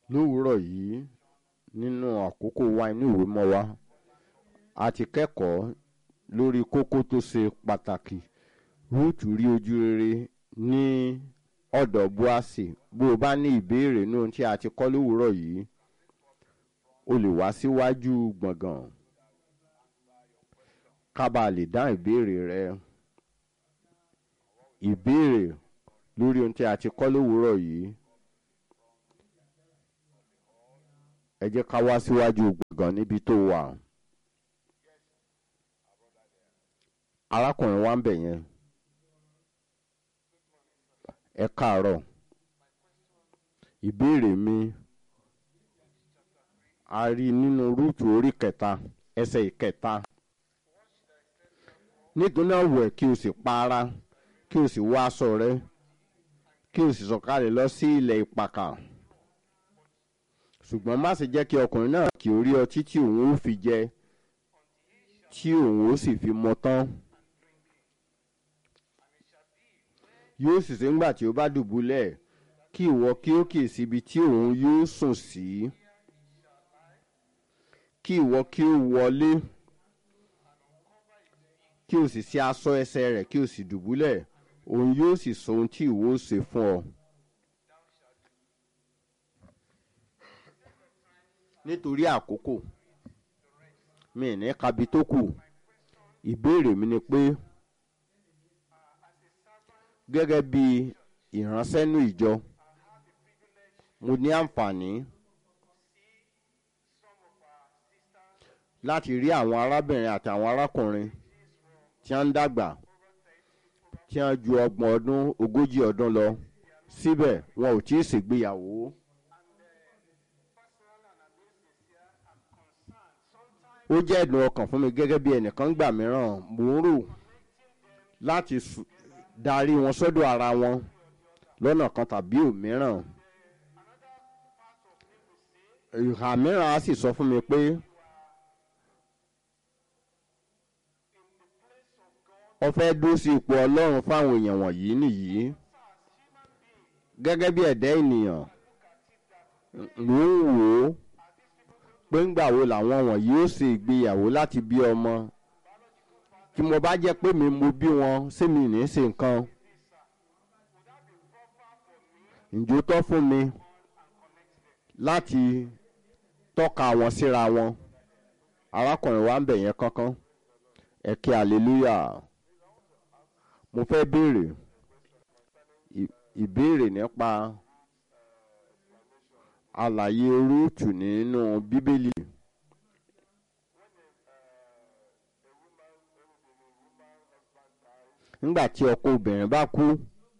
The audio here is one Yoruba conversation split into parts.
lówùúrọ̀ yìí nínú àkókò wa inú ìwé mọ́ wa a ti kẹ́kọ̀ọ́ lórí kókó tó ṣe pàtàkì rúùtù rí ojú rere ní ọ̀dọ̀ búàsì bó o bá ní ìbéèrè ní ohun tí a ti kọ́ lówùúrọ̀ yìí o lè wá síwájú gbọ̀ngàn ká bàa lè dá ìbéèrè rẹ ìbéèrè lórí ohun tí a ti kọ́ lówùúrọ̀ yìí ẹ jẹ́ ká wá síwájú gbọ̀ngàn níbi tó wà arákùnrin wa ń bẹ̀ yẹn ẹ káàárọ̀ ìbéèrè mi a rí nínú rúùtù orí kẹta ẹsẹ̀ ìkẹta nítorí náà wẹ̀ kí o sì pa ara kí o sì wọ aṣọ rẹ kí o sì sọ̀kalẹ̀ lọ sí ilẹ̀ ìpàkà ṣùgbọ́n má ṣe jẹ́ kí ọkùnrin náà kí o rí ọtí tí òun ó fi jẹ tí òun ó sì fi mọ tán yóò sì ṣe ńgbà tí ó bá dùbúlẹ̀ kí ìwọ kí ó kì í síbi tí òun yóò sùn sí kí ìwọ kí ó wọlé kí o sì ṣe aṣọ ẹsẹ̀ rẹ̀ kí o sì dùbúlẹ̀ òun yóò sì sọ ohun tí ìwọ ó ṣe fún ọ. nítorí àkókò mi ní kabi tó kù ìbéèrè mi ni pé gẹ́gẹ́ bí ìránṣẹ́nú ìjọ mo ní àǹfààní láti rí àwọn arábìnrin àti àwọn arákùnrin tí wọ́n ń dàgbà tí wọ́n ju ọgbọ̀n ọdún ogójì ọdún lọ síbẹ̀ wọn ò tí ì ṣègbéyàwó. ó jẹ́ ẹ̀dùn ọkàn fún mi gẹ́gẹ́ bí ẹnìkan gbà mìíràn mò ń rò láti darí wọn sọ́dọ̀ ara wọn lọ́nà kan tàbí òmíràn ìhà mìíràn á sì sọ fún mi pé ó fẹ́ dúró sí ipò ọlọ́run fáwọn èèyàn wọ̀nyí nìyí gẹ́gẹ́ bí ẹ̀dá ènìyàn mò ń wò ó pé ńgbà wo làwọn wọ̀nyí ó ṣe ìgbéyàwó láti bí ọmọ tí mo bá jẹ́ pé mi mo bí wọn ṣé mi ní ṣe nǹkan ǹjọ́ tọ́ fún mi láti tọ́ka wọn síra wọn arákùnrin wa ń bẹ̀ yẹn kankan ẹ̀kẹ́ hallelúyà mo fẹ́ béèrè ìbéèrè nípa àlàyé rúùtù nínú bíbélì. nígbà tí ọkọ obìnrin bá kú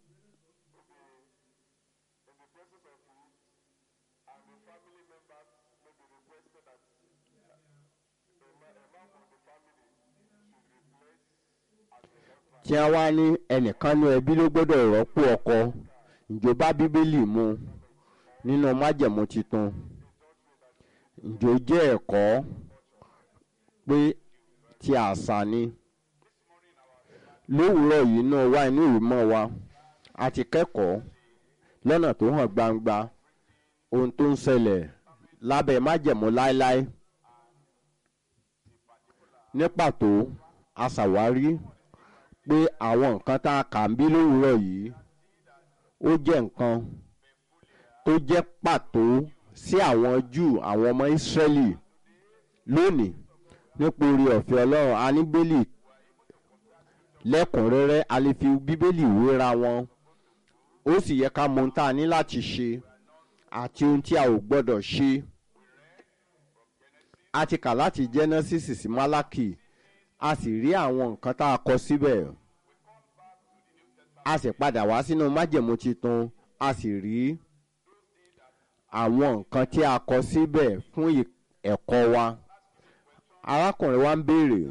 tí a wá ní ẹnìkan ní ẹbí ló gbọ́dọ̀ rọ́pò ọkọ ìjọba bíbélì mu nínú májẹ̀mú titun ìjọ jẹ́ ẹ̀kọ́ pé ti àṣà ni lówùúrọ̀ yìí náà wá inú ìwé mọ́ wa a ti kẹ́kọ̀ọ́ lọ́nà tó hàn gbangba ohun tó ń ṣẹlẹ̀ lábẹ́ májẹ̀mú láéláé ní pàtó a ṣàwárí pé àwọn nǹkan tá a kà ń bí lówùúrọ̀ yìí ó jẹ́ nǹkan tó jẹ́ pàtó sí àwọn júù àwọn ọmọ ìsírẹ́lì lónìí nípa orí ọ̀fẹ́ ọlọ́run a ní bíbélì lẹ́kùnrẹ́rẹ́ a lè fi bíbélì wéra wọn ó sì yẹ ká mọ ohun tá a ní láti ṣe àti ohun tí a ò gbọ́dọ̀ ṣe a ti kà láti genesis sí malaki a sì rí àwọn nǹkan tá a kọ síbẹ̀ a sì padà wá sínú májẹ̀mú titun a sì rí àwọn nǹkan tí a kọ síbẹ̀ fún ẹ̀kọ́ wa arákùnrin wa ń béèrè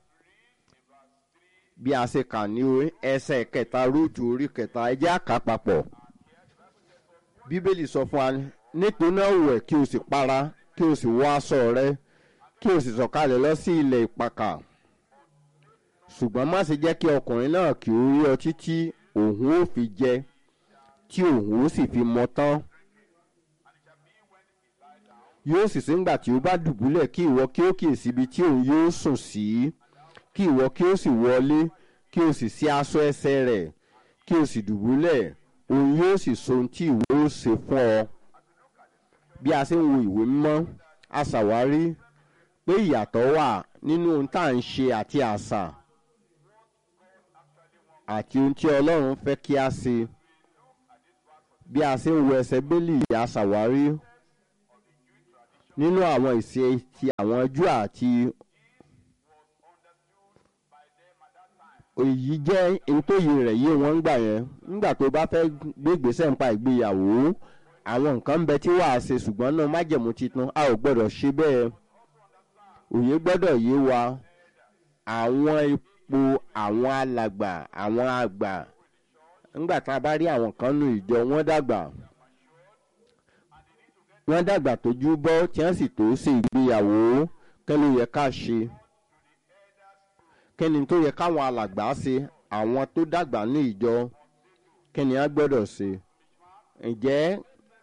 bí a ṣe kà ní ẹsẹ̀ kẹta rúùtù orí kẹta ẹjẹ́ àká papọ̀ bíbélì sọ fún wa nítorí náà wẹ̀ kí o sì para kí o sì wọ aṣọ rẹ kí o sì sọ̀kalẹ̀ lọ sí ilẹ̀ ìpàkà ṣùgbọ́n má ṣe jẹ́ kí ọkùnrin náà kí ó rí ọtí tí òun ó fi jẹ tí òun ó sì fi mọ tán yóò sì sí ńgbà tí ó bá dùbúlẹ̀ kí ìwọ kí ó kìí síbi tí òun yóò sùn sí kí ìwọ kí ó sì wọlé kí o sì sí aṣọ ẹsẹ̀ rẹ̀ kí o sì dùbúlẹ̀ òun yóò sì so ohun tí ìwọ ó ṣe fún ọ bí a ṣe ń wo ìwé mímọ́ a ṣàwárí pé ìyàtọ̀ wà nínú ohun tá à ń ṣe àti àṣà àti ohun tí ọlọ́run fẹ́ kí a ṣe bí a ṣe ń wo ẹsẹ̀ bẹ́lì a ṣàwárí nínú àwọn ìṣe ti àwọn jù àti èyí jẹ́ nítòyè rẹ̀ yé wọn ń gbà yẹn nígbà tó bá fẹ́ gbé ìgbésẹ̀ nípa ìgbéyàwó àwọn nǹkan ń bẹ tí wàá ṣe ṣùgbọ́n náà májẹ̀mú titun a ò gbọ́dọ̀ ṣe bẹ́ẹ̀ òye gbọ́dọ̀ yé wa àwọn ipò àwọn alàgbà àwọn àgbà nígbà tá a bá rí àwọn kan nù ìjọ wọn dàgbà wọn dàgbà tójú bọ́ tí wọ́n sì tó ṣe ìgbéyàwó kẹ́ ló yẹ ká ṣe kẹ́ni tó yẹ káwọn alàgbà ṣe àwọn tó dàgbà ní ìjọ kẹ́ni á gbọ́dọ̀ ṣe ǹjẹ́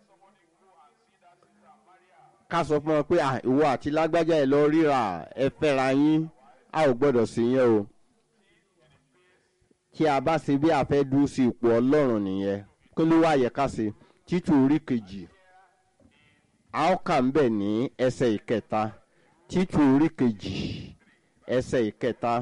ká sọ fún wọn pé ìwọ àti lágbájá ẹ lọ ríra ẹ fẹ́ra yín a ò gbọ́dọ̀ sí yẹn o tí a bá ṣe bí a fẹ́ dúró sí ipò ọlọ́run nìyẹn kí ló wá yẹ ká ṣe títù orí kejì a ó kà ń bẹ̀ ní ẹsẹ̀ ìkẹta títù orí kejì ẹsẹ̀ ìkẹta.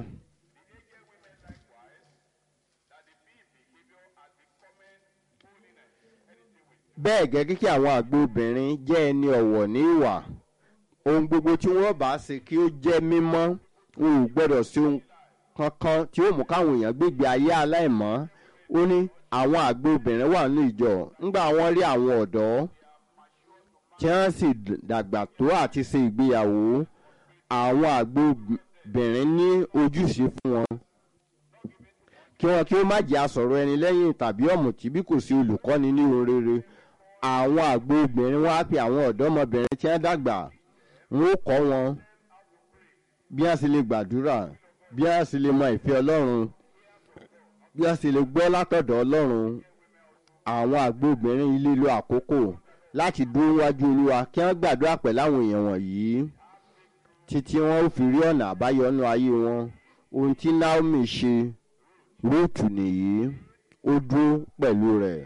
bẹ́ẹ̀ gẹ́gẹ́ kí àwọn àgbo obìnrin jẹ́ ẹni ọ̀wọ̀ ní ìwà ohun gbogbo tí wọ́n bá ṣe kí ó jẹ́ mímọ́ o ò gbọ́dọ̀ sí ohun kankan tí ó mú káwọn èèyàn gbégbé ayé aláìmọ́ ó ní àwọn àgbo obìnrin wà ní ìjọ ńgbà wọ́n rí àwọn ọ̀dọ́ tí wọ́n sì dàgbà tó àti ṣe ìgbéyàwó àwọn àgbo obìnrin ní ojúṣe fún wọn kí wọn kí ó má jẹ́ asọ̀rọ̀ ẹni lẹ́yìn tàbí ọ̀mùtí bí kò sí olùkọ́ni ní ohun rere àwọn àgbo obìnrin wọn á pe àwọn ọ̀dọ́mọbìnrin tí wọ́n dàgbà wọn ó kọ́ wọn bí wọ́n sì lè gbàdúrà bí wọ́n sì lè mọ ìfẹ́ ọlọ́run bí wọ́n sì lè gbọ́ látọ̀dọ̀ ọlọ́run àwọn àgbo obìnrin ilé lo àkókò láti dúró wájú olúwa kí wọ́n gbàdúrà pẹ̀lú àwọn èèyàn wọ̀nyí títí wọn ó fi rí ọ̀nà àbáyọ nínú ayé wọn ohun tí naomi ṣe rúùtù nìyí ó dúró pẹ̀lú rẹ̀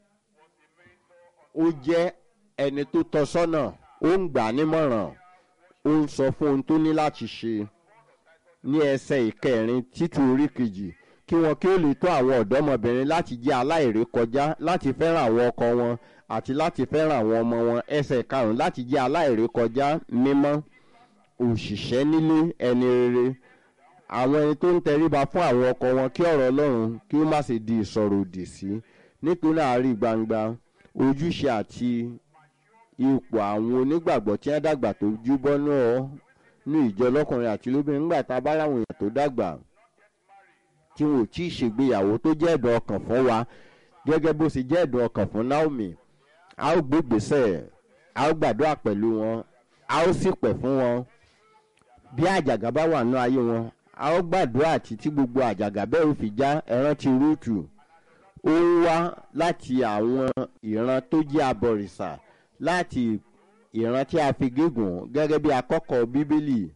ó jẹ́ ẹni tó tọ́ sọ́nà ó ń gbà nímọ̀ràn ó ń sọ fún ohun tó ní láti ṣe ní ẹsẹ̀ ìkẹrin títú orí kejì kí wọn kí ó lè tó àwọn ọ̀dọ́mọbìnrin láti jẹ́ aláìrékọjá láti fẹ́ràn àwọn ọkọ wọn àti láti fẹ́ràn àwọn ọmọ wọn ẹsẹ̀ karùn-ún láti jẹ́ aláìrékọjá mímọ́ òṣìṣẹ́ nílé ẹni rere àwọn ẹni tó ń tẹríba fún àwọn ọkọ wọn kí ọ̀rọ̀ ọlọ́run kí ó má ṣe di ìsọ̀rọ̀ òdì sí nítorí àárí gbangba ojúṣe àti ipò àwọn onígbàgbọ́ tí wọ́n dàgbà tó júbọ́ náà ní ìjọ lọ́kùnrin àti lóbìnrin nígbà tá a bá ráwọn èèyàn tó dàgbà tí wọn ò tí ì ṣègbéyàwó tó jẹ́ ẹ̀dùn ọkàn fún wa gẹ́gẹ́ bó ṣe jẹ́ ẹ̀dùn ọkàn fún naomi a ó gbégbèsè a ó gbàdúrà pẹ̀lú wọn a ó sì pẹ̀ fún wọn bí àjàgà bá wà nínú ayé wọn a ó gbàdúrà títí gbogbo àjàgà bẹ́ẹ̀ ò fi já ẹran ti rúùtù ó ń wá láti àwọn ìran tó jẹ́ abọ̀rìṣà láti ìran tí a fi gígùn gẹ́gẹ́ bí akọ́kọ̀ bíbélì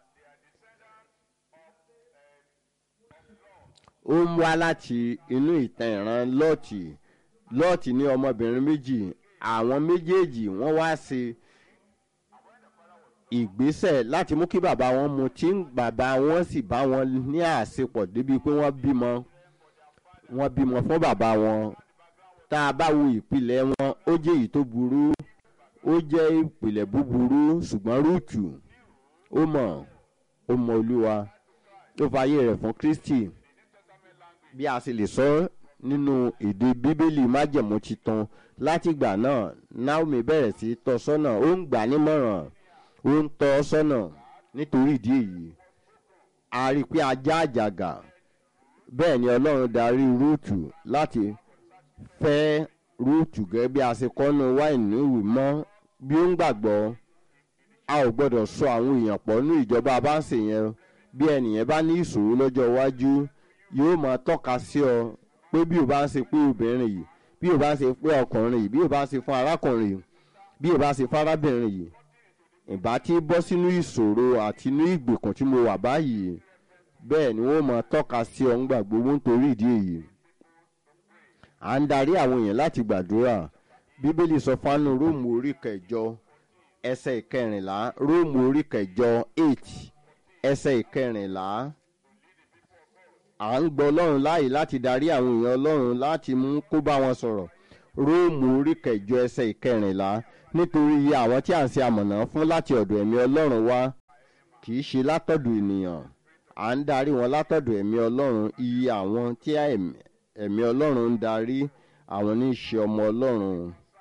ó ń wá láti inú ìtàn ìran lọ́ọ̀tì lọ́ọ̀tì ní ọmọbìnrin méjì àwọn méjèèjì wọ́n wá sí ìgbésẹ̀ láti mú kí bàbá wọn mu tí bàbá wọn sì bá wọn ní àṣepọ̀ débi pé wọ́n bímọ wọ́n bímọ fún bàbá wọn tá a bá wo ìpìlẹ̀ wọn ó jẹ́ èyí tó burú ó jẹ́ ìpìlẹ̀ búburú ṣùgbọ́n rúùtù ó mọ̀ ó mọ olúwa ó fààyè rẹ̀ fún kristi bí a sì lè sọ nínú èdè bíbélì májẹ̀mú titun láti ìgbà náà naomi bẹ̀rẹ̀ sí tọ́ sọ́nà ó ń gbà nímọ̀ràn ó ń tọ́ sọ́nà nítorí ìdí èyí a rí i pé ajá àjàgà bẹ́ẹ̀ ni ọlọ́run darí rúùtù láti fẹ́ rúùtù gẹ́gẹ́ bí a ṣe kọ́nu wáìnì ìwé mọ́ bí ó ń gbàgbọ́ a ò gbọ́dọ̀ sọ àwọn èèyàn pọ̀ ní ìjọba bá ń ṣe yẹn bí ẹnìyẹn bá ní ìṣòro lọ́jọ́ iwájú yóò máa tọ́ka sí ọ pé bí o bá ń ṣe pé obìnrin yìí bí o bá ń ṣe pé ọkùnrin yìí bí o bá ń ṣe fún arákùnrin yìí bí o bá ń ṣe fún arábìnrin yìí ìbá tí bọ́ sínú ìṣòro àti inú ìgbèkùn tí mo wà báyìí bẹ́ẹ̀ ni wọ́n máa tọ́ka sí ọ ńgbà gbogbo nítorí ìdí èyí à ń darí àwọn èèyàn láti gbàdúrà bíbélì sọ fánú róòmù orí kẹjọ ẹsẹ̀ ìkẹrìnlá róòmù orí kẹjọ eight ẹsẹ̀ ìkẹrìnlá à ń gbọ́ ọlọ́run láàyè láti darí àwọn èèyàn ọlọ́run láti mú kó bá wọn sọ̀rọ̀ róòmù orí kẹjọ ẹsẹ̀ ìkẹrìnlá nítorí iye àwọn tí à ń ṣe amọ̀nà fún láti ọ̀dọ̀ ẹ̀mí ọlọ́run wá kì í ṣe látọ̀dọ̀ ènìyàn à ń darí wọn látọ̀dọ̀ ẹ̀mí ọlọ́run iye àwọn tí ẹ̀mí ọlọ́run ń darí àwọn ní í ṣe ọmọ ọlọ́run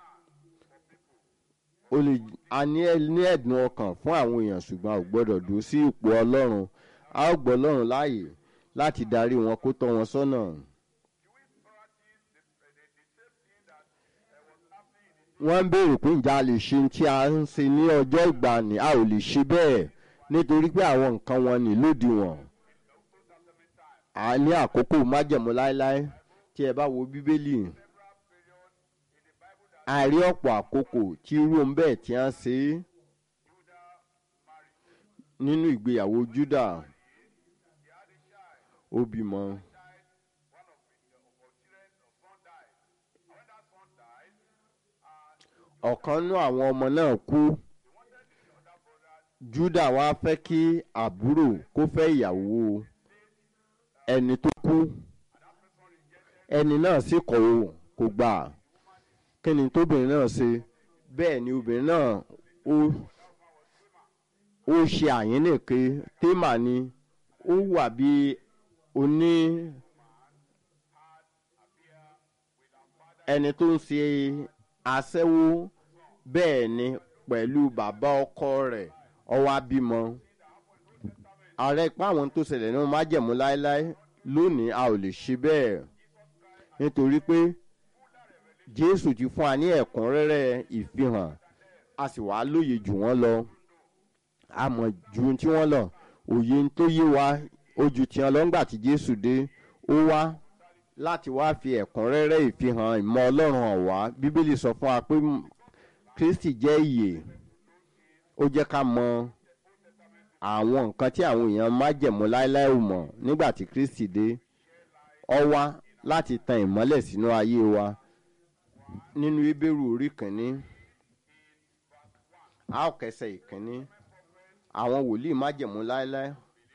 o lè a ní ní ẹ̀dùn ọkàn fún àwọn èèyàn ṣùgbọ́n a ò gbọ́dọ̀ dúró sí ipò ọlọ́run a ó gbọ́ ọlọ́run láàyè láti darí wọn kó tọ́ wọn sọ́nà. wọ́n ń béèrè pé ǹjẹ́ a lè ṣe tí a ń ṣe ní ọjọ́ ìgbàanì a ò lè ṣe bẹ́ẹ̀ nítorí pé àwọn nǹkan wọn ní lòdìwọ̀n a ní àkókò májẹ̀mú láéláé tí ẹ bá wo bíbélì a rí ọ̀pọ̀ àkókò tí irú ohun bẹ́ẹ̀ tí a ń ṣe nínú ìgbéyàwó Júdà ó bímọ. ọ̀kan nú àwọn ọmọ náà kú Júdà wá fẹ́ kí àbúrò kó fẹ́ ìyàwó ẹni tó kú ẹni náà sì kọ̀ ọ́ kò gbà kí ni tóbìnrin náà ṣe bẹ́ẹ̀ ni obìnrin náà ó ó ṣe àyínnìke témà ni ó wà bí oní ẹni tó ń ṣe aṣẹ́wó bẹ́ẹ̀ ni pẹ̀lú bàbá ọkọ rẹ̀ ọwọ́ abímọ ààrẹ ipá àwọn tó ṣẹlẹ̀ náà májẹ̀mú láéláé lónìí a ò lè ṣe bẹ́ẹ̀ nítorí pé Jésù ti fún wa ní ẹ̀kúnrẹ́rẹ́ ìfihàn a sì wá lóye jù wọ́n lọ a mọ̀ ju tí wọ́n lọ òye tó yé wa ojú tí wọ́n lọ ńgbà tí Jésù dé ó wá láti wá fi ẹ̀kúnrẹ́rẹ́ ìfihàn ìmọ̀ Ọlọ́run hàn wá Bíbélì sọ fún wa pé Kristi jẹ́ ìyè ó jẹ́ ká mọ àwọn nǹkan tí àwọn èèyàn májẹ̀mú láéláé ò mọ̀ nígbà tí Kristi dé ó wá láti tan ìmọ́lẹ̀ sínú ayé wa nínú Hébérù orí kìíní a ó kẹsẹ̀ ìkíní àwọn wòlíì májẹ̀mú láéláé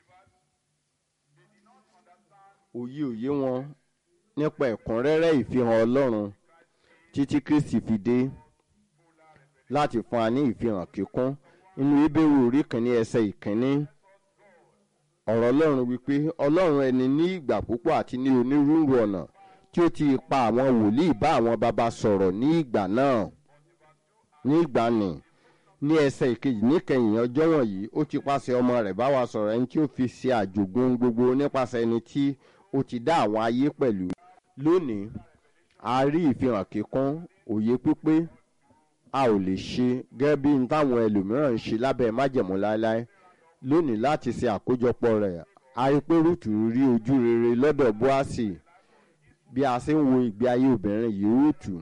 òye òye wọn nípa ẹ̀kúnrẹ́rẹ́ ìfihàn Ọlọ́run títí Kristi fi dé láti fún wa ní ìfihàn kíkún nínú Hébérù orí kìíní ẹsẹ̀ ìkíní ọ̀rọ̀ Ọlọ́run wípé Ọlọ́run ẹni ní ìgbà púpọ̀ àti ní onírúurú ọ̀nà tí ó ti pa àwọn wòlíì bá àwọn baba sọ̀rọ̀ ní ìgbà náà ní ìgbà nì ní ẹsẹ̀ ìkejì níkẹyìn ọjọ́ wọ̀nyí ó ti pàṣẹ ọmọ rẹ̀ bá wa sọ̀rọ̀ ẹni tí ó fi ṣe àjogún gbogbo nípasẹ̀ ẹni tí ó ti dá àwọn ayé pẹ̀lú lónìí a rí ìfihàn kíkún òye pípé a ò lè ṣe gẹ́gẹ́ bí n táwọn ẹlòmíràn ń ṣe lábẹ́ májẹ̀mú láéláé lónìí láti ṣe àkójọpọ̀ rẹ̀ a rí pé rúùtù rí ojú rere lọ́dọ̀ bóásì bí a ṣe ń wo ìgbé ayé obìnrin yìí rúùtù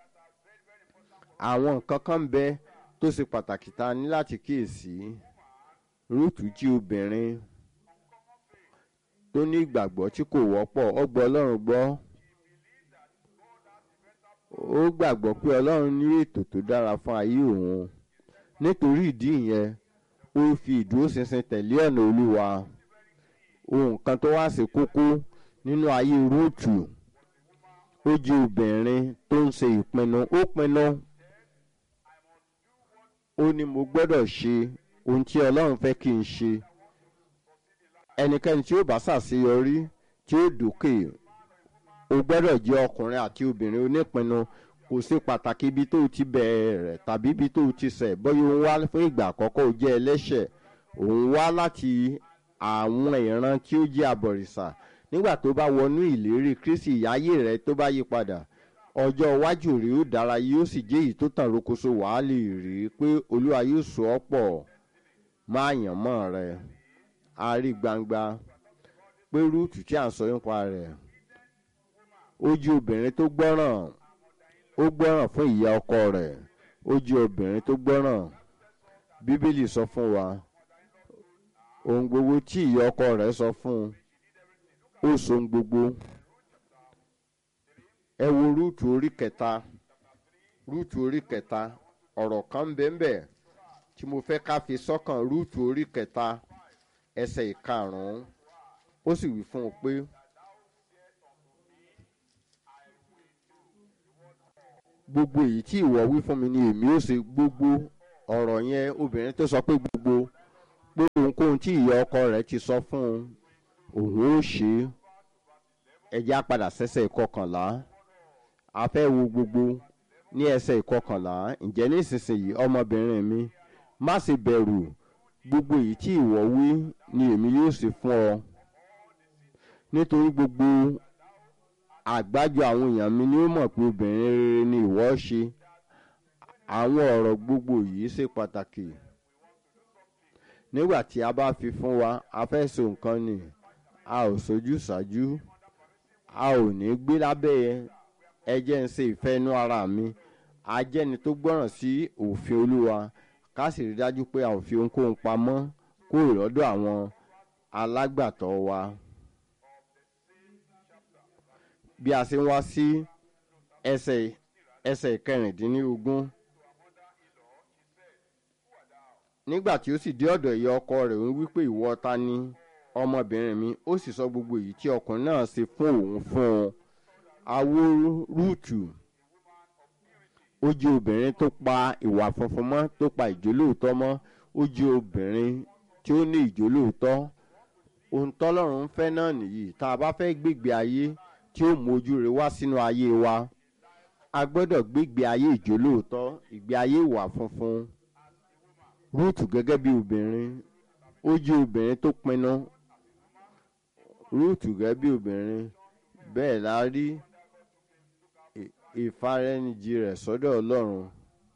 àwọn nǹkan kan ń bẹ tó ṣe pàtàkì ta ní láti kíyèsí rúùtù jí obìnrin tó ní ìgbàgbọ́ tí kò wọ́pọ̀ ó gbọ́ ọlọ́run gbọ́ ó gbàgbọ́ pé ọlọ́run ní ètò tó dára fún ayé òun nítorí ìdí ìyẹn ó fi ìdúróṣinṣin tẹ̀lé ọ̀nà olúwa ohun kan tó wá sí kókó nínú ayé rúùtù ó jẹ́ obìnrin tó ń ṣe ìpinnu ó pinnu ó ní mo gbọ́dọ̀ ṣe ohun tí ọlọ́run fẹ́ kí n ṣe ẹnikẹ́ni tí ó bá ṣàṣeyọrí tí ó dókè o gbọ́dọ̀ jẹ́ ọkùnrin àti obìnrin onípinnu kò sí pàtàkì ibi tó ti bẹ̀rẹ̀ tàbí ibi tó ti ṣẹ̀ bóyá òun wá fún ìgbà àkọ́kọ́ ó jẹ́ ẹlẹ́ṣẹ̀ òun wá láti àwọn ìran tí ó jẹ́ abọ̀rìṣà nígbà tó bá wọnú ìlérí kristi ìyáyé rẹ tó bá yí padà ọjọ́ iwájú rẹ ó dára yóò sì jẹ́ èyí tó tàn rókoṣo wàá lè rí i pé olúwa yóò so ọ́ pọ̀ máa yàn mọ́ rẹ a rí gbangba pé rúùtù tí à ń sọ nípa rẹ̀ ó jẹ́ obìnrin tó gbọ́ràn ó gbọ́ràn fún ìyá ọkọ rẹ̀ ó jẹ́ obìnrin tó gbọ́ràn bíbélì sọ fún wa ohun gbogbo tí ìyá ọkọ rẹ̀ sọ fún un ó so ohun gbogbo ẹ wo rúùtù orí kẹta rúùtù orí kẹta ọ̀rọ̀ kan bẹ́ẹ̀ tí mo fẹ́ ká fi sọ́kàn rúùtù orí kẹta ẹsẹ̀ ìkarùn-ún ó sì wí fún un pé gbogbo èyí tí ìwọ wí fún mi ni èmi ó ṣe gbogbo ọ̀rọ̀ yẹn obìnrin tó sọ pé gbogbo pé ohunkóhun tí ìyá ọkọ rẹ̀ ti sọ fún un òun ó ṣe é ẹjẹ́ á padà sẹ́sẹ̀ ìkọkànlá a fẹ́ wo gbogbo ní ẹsẹ̀ ìkọkànlá ǹjẹ́ nísinsìnyí ọmọbìnrin mi má ṣe bẹ̀rù gbogbo èyí tí ìwọ wí ni èmi yóò ṣe fún ọ nítorí gbogbo àgbájọ àwọn èèyàn mi ni ó mọ̀ pé obìnrin rere ni ìwọ ṣe àwọn ọ̀rọ̀ gbogbo yìí ṣe pàtàkì nígbà tí a bá fi fún wa a fẹ́ so nǹkan ni a ò sojú ṣáájú a ò ní gbé lábẹ́ ẹjẹ́ ń ṣe ìfẹ́ inú ara mi a jẹ́ni tó gbọ́ràn sí òfin olúwa ká sì rí dájú pé a ò fi ohunkóhun pamọ́ kúrò lọ́dọ̀ àwọn alágbàtọ́ wa. bí a ṣe ń wá sí ẹsẹ̀ ẹsẹ̀ kẹrìndínlógún nígbà tí ó sì dé ọ̀dọ̀ ìyá ọkọ rẹ̀ ń wí pé ìwọ ta ni ọmọbìnrin mi ó sì sọ gbogbo èyí tí ọkùnrin náà ṣe fún òun fún un awo rúùtù ó jẹ́ obìnrin tó pa ìwà funfun mọ́ tó pa ìjólóòtọ́ mọ́ ó jẹ́ obìnrin tí ó ní ìjólóòtọ́ ohun tọ́lọ́run ń fẹ́ náà nìyí tá a bá fẹ́ gbégbé ayé tí ó mú ojú rẹ̀ wá sínú ayé wa a gbọ́dọ̀ gbégbé ayé ìjólóòtọ́ ìgbé ayé ìwà funfun rúùtù gẹ́gẹ́ bí obìnrin ó jẹ́ obìnrin tó pinnu rúùtù gẹ́gẹ́ bí obìnrin bẹ́ẹ̀ la rí ìfaraẹnijì rẹ̀ sọ́dọ̀ ọlọ́run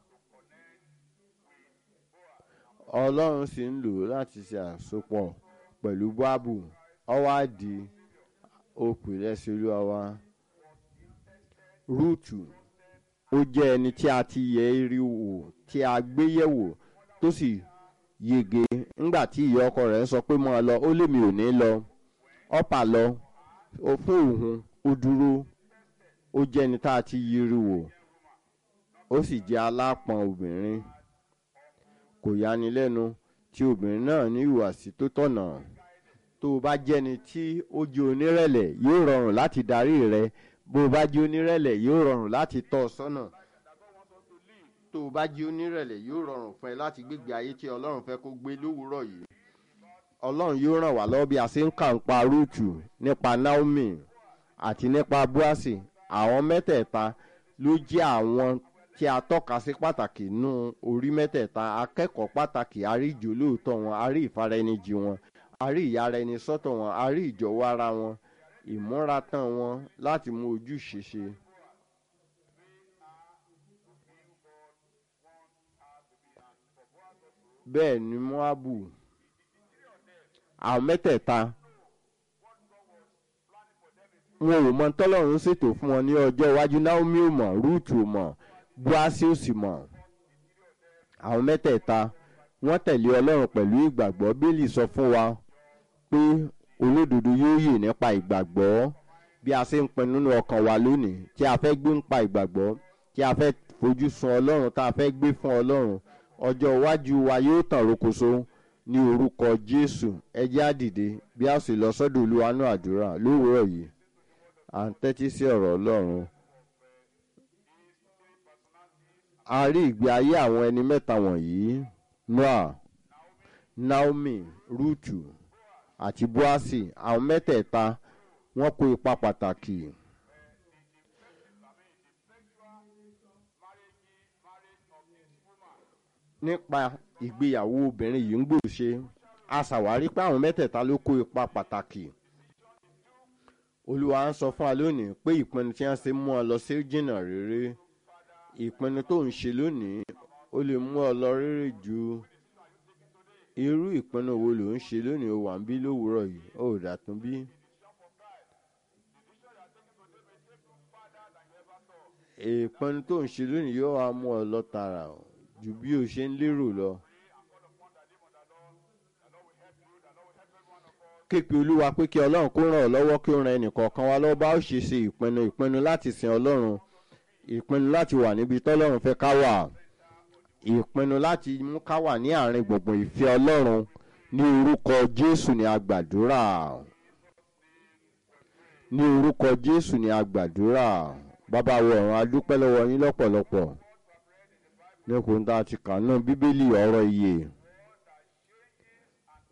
ọlọ́run sì ń lò láti ṣe àsopọ̀ pẹ̀lú báàbù ọwádì òpè lẹ́sẹ̀ olúwa wa rúùtù ó jẹ́ ẹni tí a ti yẹ rí wò tí a gbé yẹ̀wò tó sì yege ńgbà tí ìyá ọkọ rẹ̀ sọ pé mọ́ ọ lọ ó lèmi ò ní lọ ọ̀pá lọ ó fún òun ó dúró ó jẹ́ ẹni tá a ti yiri wò ó sì jẹ́ alápọ̀n obìnrin kò yani lẹ́nu tí obìnrin náà ní ìhùwàsí tó tọ̀nà tó o bá jẹ́ni tí ó jẹ́ onírẹ̀lẹ̀ yóò rọrùn láti darí rẹ bó o bá jẹ́ onírẹ̀lẹ̀ yóò rọrùn láti tọ́ ọ sọ́nà tó o bá jẹ́ onírẹ̀lẹ̀ yóò rọrùn fún ẹ láti gbégbé ayé tí ọlọ́run fẹ́ kó gbé lówùúrọ̀ yìí ọlọ́run yóò ràn wá lọ́wọ́ bí a ṣe ń kà ń pa rúùtù nípa naomi àti nípa buasi àwọn mẹ́tẹ̀ẹ̀ta ló jẹ́ àwọn tí a tọ́ka sí pàtàkì nú orí mẹ́tẹ̀ẹ̀ta akẹ́kọ̀ọ́ pàtàkì àrí ìjólóòtọ́ wọn àrí ìfaraẹnijì wọn àrí ìyára ẹni sọ́tọ̀ wọn àrí ìjọ̀wọ́ ara wọn ìmúratán wọn láti mú ojúṣe ṣe. bẹ́ẹ̀ ni moabu àwọn mẹ́tẹ̀ẹ̀ta wọn ò mọ tọ́lọ́run ṣètò fún wọn ní ọjọ́ iwájú naomi ò mọ̀ ruth ò mọ̀ buasi ò sì mọ̀ àwọn mẹ́tẹ̀ẹ̀ta wọ́n tẹ̀lé ọlọ́run pẹ̀lú ìgbàgbọ́ bílì sọ fún wa pé olódodo yóò yè nípa ìgbàgbọ́ bí a ṣe ń pinnu nínú ọkàn wa lónìí tí a fẹ́ gbé nípa ìgbàgbọ́ tí a fẹ́ fojú sun ọlọ́run tá a fẹ́ gbé fún ọlọ́run ọjọ́ iwájú wa yóò tàn rokoṣo ní orúkọ jésù ẹjẹ́ àdìde bí a sì lọ sọ́dọ̀ olúwanú àdúrà lówùúrọ̀ yìí à ń tẹ́tí sí ọ̀rọ̀ ọlọ́run. a rí ìgbé ayé àwọn ẹni mẹ́ta wọ̀nyí noah naomi rutu àti boasi àwọn mẹ́tẹ̀ẹ̀ta wọ́n kó ipa pàtàkì. nípa ìgbéyàwó obìnrin yìí ń gbòòṣe a ṣàwárí pé àwọn mẹ́tẹ̀ẹ̀ta ló kó ipa pàtàkì olúwa ń sọ fún wa lónìí pé ìpinnu tí wọ́n ṣe mú ọ lọ sí jìnnà rere ìpinnu tó ń ṣe lónìí ó lè mú ọ lọ rere ju irú ìpinnu wo ló ń ṣe lónìí ó wà ń bí lówùúrọ̀ yìí ó dàtún bí. ìpinnu tó ń ṣe lónìí yóò wá mú ọ lọ tààrà ju bí o ṣe ń lérò lọ képe olúwa pé kí ọlọ́run kó ràn ọ́ lọ́wọ́ kí ó ran ẹnìkọ̀ọ̀kan wa lọ́wọ́ bá ó ṣe ṣe ìpinnu ìpinnu láti sin ọlọ́run ìpinnu láti wà níbi tọ́lọ́run fẹ́ ká wà ìpinnu láti mú ká wà ní àárín gbùngbùn ìfẹ́ ọlọ́run ní orúkọ jésù ni a gbàdúrà ní orúkọ jésù ni a gbàdúrà bàbá wo ọ̀run a dúpẹ́ lọ́wọ́ yín lọ́pọ̀lọpọ̀ ní kò ń ta ti kà náà bíbélì ọ̀rọ̀ iye